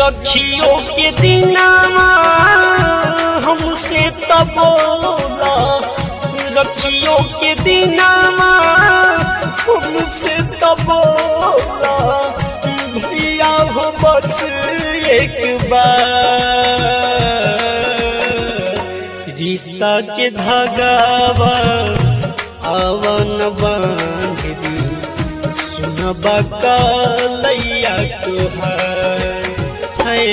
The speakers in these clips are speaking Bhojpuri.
रखियो के दिनावा हमसे तबोला रखियो के दिनावा हमसे तबोला भैया हो बस एक बार रिश्ता के धागावा आवन बांध दी सुनबा कालैया तुहार है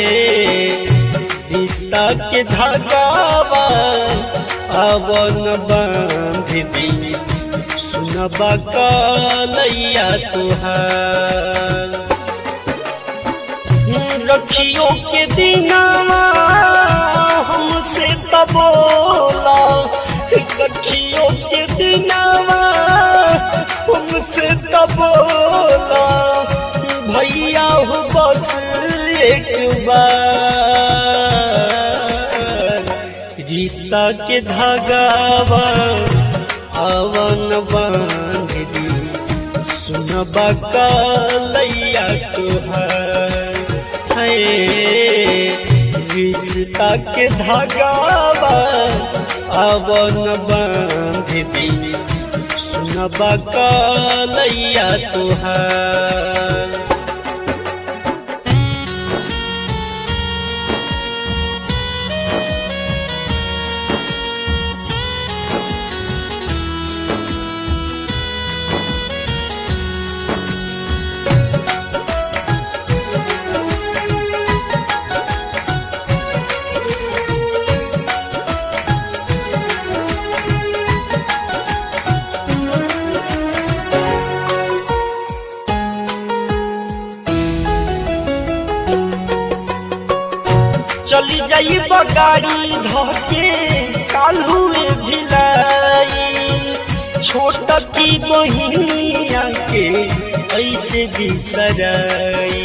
रिश्ता के धागावा आवन बांध दी सुनबा कालैया तुहार रखियो के दिनावा हमसे तबोला रखियो के दिनावा हमसे तबोला भैया हो बस एक बार रिश्ता के धागावा आवन बांध दी सुनबा कालैया तुहार है रिश्ता के धागावा आवन बांध दी सुनबा कालैया तुहार चली जाई बगाड़ी धके कालुए भिलाई छोट की बहिनिया के ऐसे बिसराई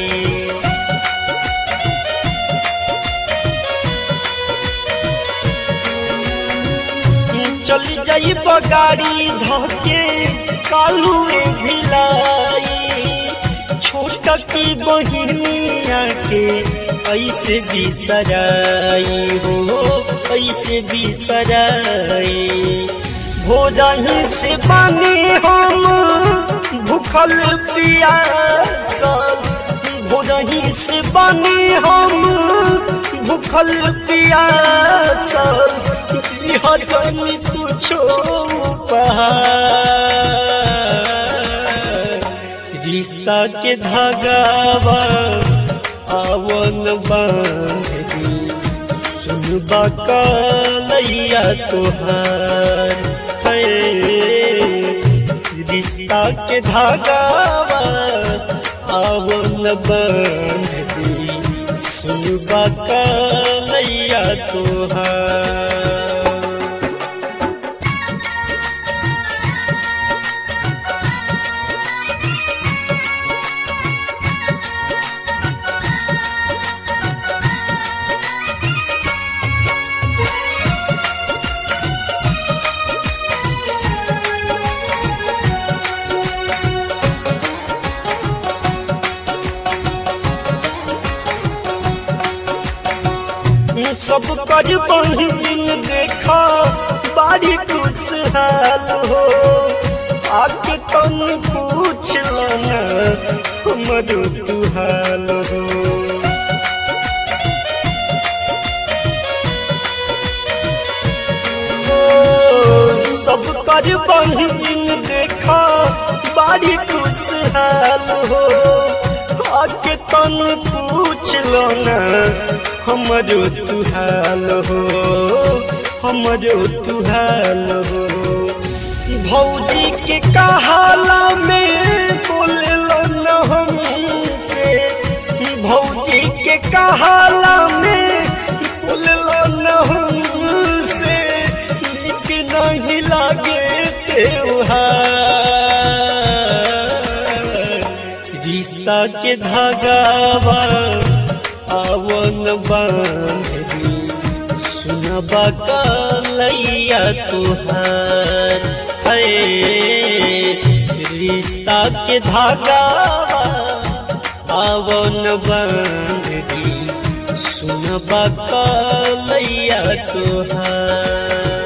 चली जाई बगाड़ी धके कालुए भिलाई छोट की बहिनिया के ऐसे बिसराई हो ऐसे बिसराई भोरही से बने हम भूखल पियास भोरही से बने हम भूखल पियास हजनी कुछो रिश्ता के धागावा आवन बांध दी सुनबा कालैया तुहार है रिश्ता के धागावा आवन बांध दी सुनबा कालैया तुहार सब कर बहिन देखा बारी खुशहाल हो आके तन पूछ लना हमरो तुहाल हो सब कर बहिन देखा बारी खुशहाल हो आके तन पूछ लो ना हमरो तुहाल हो हमरो तुहाल हो भौजी के कहाला में बोललो न हमसे भौजी के कहाला में बोललो न हमसे नीक नहीं लागे त्योहार रिश्ता के धागावा आवन बांध दी सुनबा कालैया तुहार है रिश्ता के धागावा आवन बांध दी सुनबा कलैया तोहार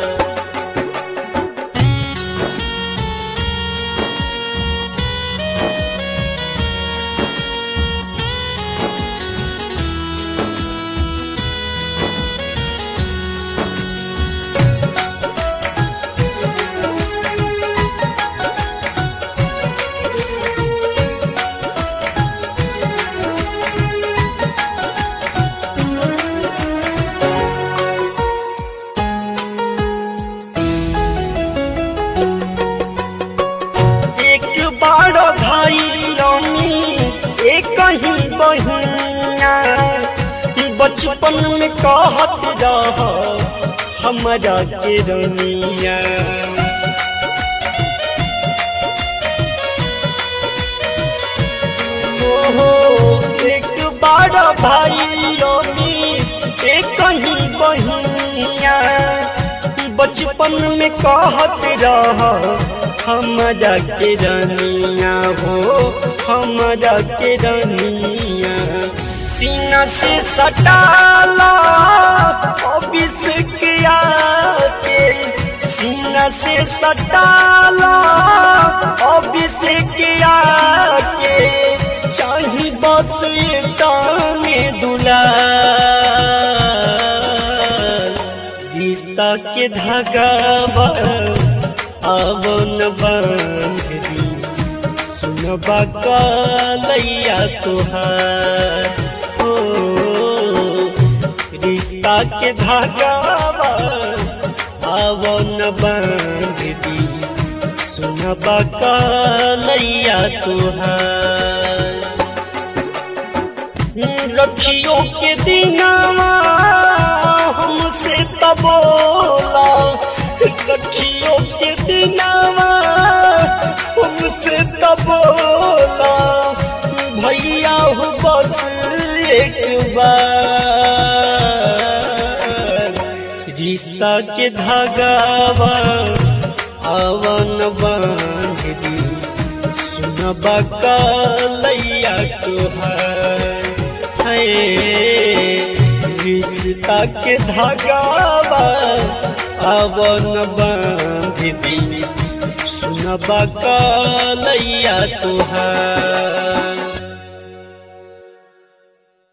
एक बार भाई रानी एक ही बहिया बचपन में कहत रह हमारा के रनिया ओहो एक बार भाई रानी एक ही बहिया बचपन में कहत रह हमारा के रनिया हो हमारा के रनिया सीना से सटाला अभिषेक के सीना से सटाला अभिषेक के चाही बस ताने दुला रिश्ता के धागा आवन बांध दी सुनबा कलैया तुहार हो रिश्ता के धागा आवन बांध दी सुनबा कलैया तुहार रखियो के दिनावा हमसे तबोला रखियो के दिनावा हमसे तबोला भैया हो बस एक बार रिश्ता के धागावा आवन बांध दी सुनबा कलैया तुहार है रिश्ता के धागावा आवन बांध दी सुनबा कलैया तुहार